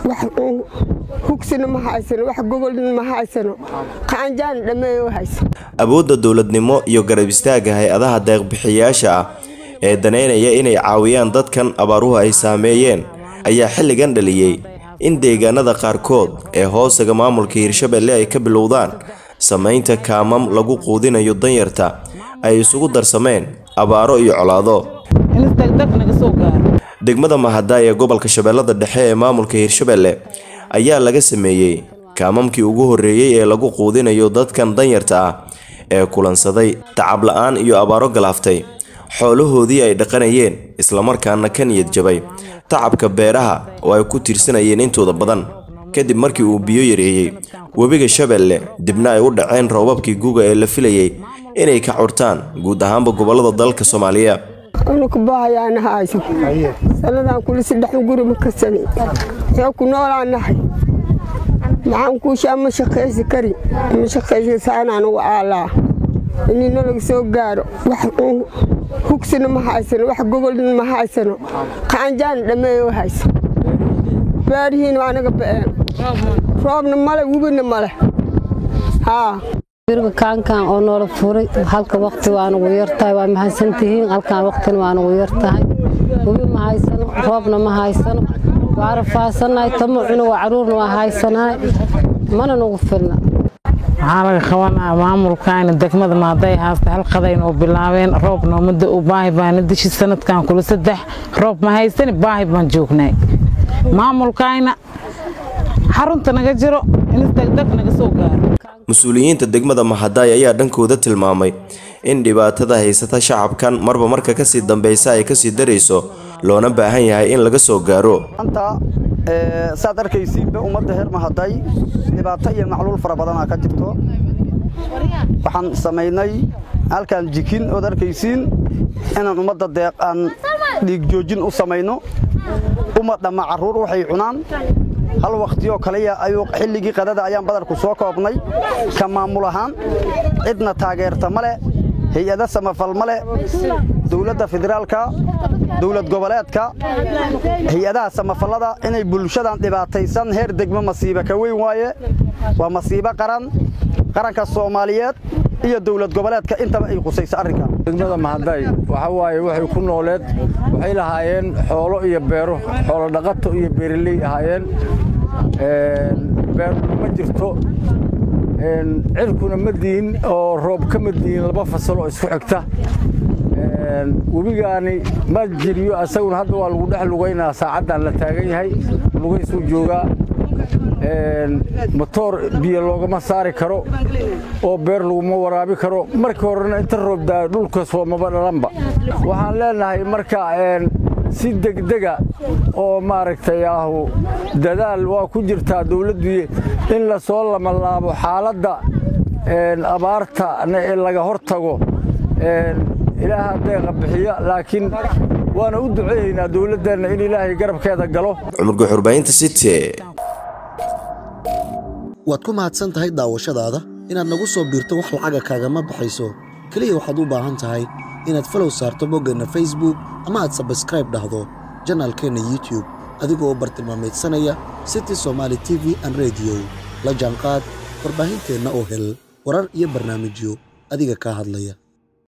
wax hugsina ma haysano wax gobolna ma haysano qaanjaan dhammeeyo haysa awoodda dowladnimo iyo garab istaagga hay-adaha deeqbixiyayaasha ah ee daneynaya inay caawiyaan dadkan abaaruhu ay saameeyeen ayaa xilligan dhaliyey in deegaanada qaarkood ee hoosaga maamulka hirshabelle ay ka bilowdaan samaynta kaamam lagu quudinayo danyarta ay isugu darsameen abaaro iyo colaado degmada mahada ee gobolka shabeellada dhexe ee maamulka hirshabelle ayaa laga sameeyey kaamamkii ugu horreeyey ee lagu quudinayo dadkan danyarta ah ee kulansaday tacab la-aan iyo abaaro galaaftay xoolahoodii ay dhaqanayeen islamarkaana ka niyad jabay tacabka beeraha oo ay ku tiirsanayeen intooda badan kadib markii uu biyo yareeyey webiga shabeelle dibna ay u dhaceen roobabkii guga ee la filayay inay ka curtaan guud ahaanba gobollada dalka soomaaliya unuka baahayaana hayso sanadaan kuli saddex guri ma karsani xoo ku noolaan nahay maxaan kuushaa ma shaqaysi kari ma shaqaysi saanaan ugu aalaa inii nalaga soo gaaro wax hugsina ma haysano wax gobolna ma haysano qaanjaan dhammeeyo haysa baarihiina waa naga ba'een roobna male webina male haa birga kaankan oo noola furay halka waqti waa nugu yartahay waa mahadsantihiin halkan waqtina waa nugu yartahay webi ma haysano roobna ma haysano waa rafaasanahay tamucuna waa caruurna waa haysanahay mana nugu filna waxaa laga qabanaa maamulkaana degmada maaday haasta halqadayn oo bilaabeen roobna muddo u baahi baana dishi sanadkan kula saddex roob ma haysani baahi baan joognay maamulkayna xarunta naga jiro in degdeg naga soo gaaro mas-uuliyiinta degmada mahadaay ayaa dhankooda tilmaamay in dhibaatada haysata shacabkan marba marka kasii dambeysa ay kasii darayso loona baahan yahay in laga soo gaaro anta saad arkaysiinba ummadda heer mahaday dhibaato iyo macluul fara badanaa ka jirto waxaan samaynay halkaan jikin ood arkaysiin inaan ummadda deeq aan dhiig joojin u samayno ummadhamma carruur waxay cunaan hal wakhtiyoo kaliya ayuu xilligii qadada ayaan badarku soo koobnay ka maamul ahaan cidna taageerta ma leh hay-ada samafal ma leh dowladda federaalka dowlad goboleedka hay-adaha samafallada inay bulshadan dhibaataysan heer degmo masiiba ka weyn waaye waa masiibo qaran qaranka soomaaliyeed iyo dowlad goboleedka intaba ay qusayso arrinkan degmada mahaday waxa waaye waxay ku nooleed waxay lahaayeen xoolo iyo beero xoolo dhaqato iyo beeraley ahaayeen beeruna ma jirto cirkuna ma diin oo roob kama diin laba fasal oo isku xigta webigaani ma jiriyo asaguna hadda waa lagu dhex lugaynaa saacaddan la taagan yahay lugaysuu joogaa motoor biyo loogama saari karo oo beer laguma waraabi karo markii horena inta roobdaa dhulka soomaba dhalanba waxaan leenahay marka si degdega oo maaragtay ahu dadaal waa ku jirtaa dawladdu in la soo lamalaabo xaaladda abaartana ee laga hor tago ilaaha deeqa bixiya laakiin waana u duceeyaynaa dowladdeenna in ilaahay garabkeeda galo cumar guxurbaynta city waad ku mahadsan tahay daawashadaada inaad nagu soo biirto wax lacaga kaagama baxayso keliya waxaad u baahan tahay inaad falow saarto boggeenna facebook ama aad sabskraib dhahdo janaalkeenna youtube adigoo bartilmaamaydsanaya city somaali t v an rediyo la jaanqaad warbaahinteenna oo hel warar iyo barnaamijyo adiga kaa hadlaya